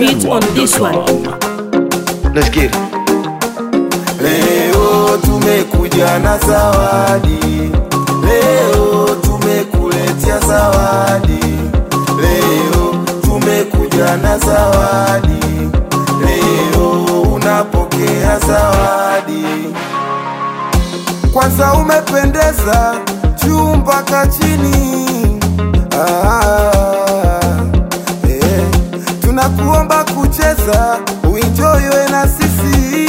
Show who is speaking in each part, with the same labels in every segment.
Speaker 1: beat on this one.
Speaker 2: Let's get it.
Speaker 3: Leo tumekuja na zawadi, leo tumekuletea zawadi, leo tumekuja na zawadi, leo unapokea zawadi. Kwanza umependeza juu mpaka chini ah, eh. Tunakuomba kucheza uinjoiwe na sisi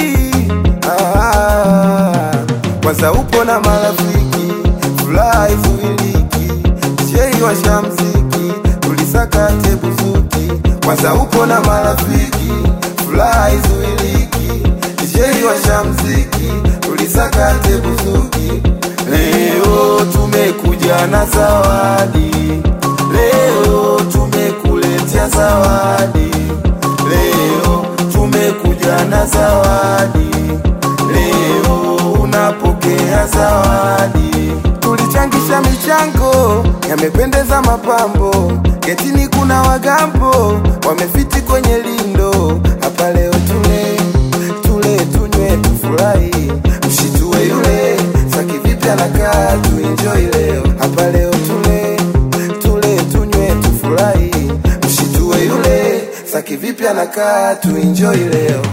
Speaker 3: ah, kwanza upo na marafiki furaha izuiliki jei washa mziki tulisakate buzuki kwanza upo na marafiki furaha izuiliki jei washa mziki tulisakate buzuki leo tumekuja na zawadi leo tumekuletea zawadi leo tumekuja na zawadi leo unapokea zawadi tulichangisha michango yamependeza mapambo getini kuna wagambo wamefiti kwenye lindo hapa leo tule tule tunywe tufurahi mshitue yule saki vipi anakaa tuenjoi leo hapa leo tule tule tunywe tufurahi mshitue yule saki vipi anakaa tuenjoi leo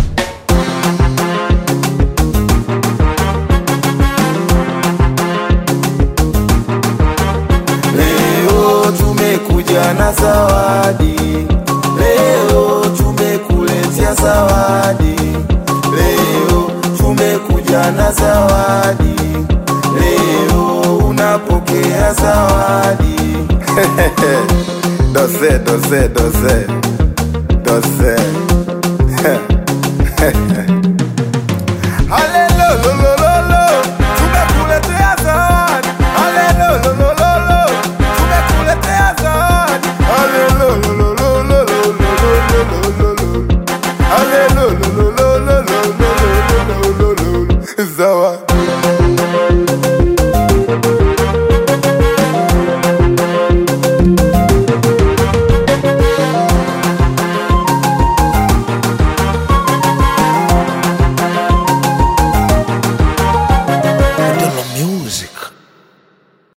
Speaker 3: Leo tumekuja na zawadi, leo tumekuletea zawadi, leo tumekuja na zawadi, leo unapokea zawadi. dose dose dose dose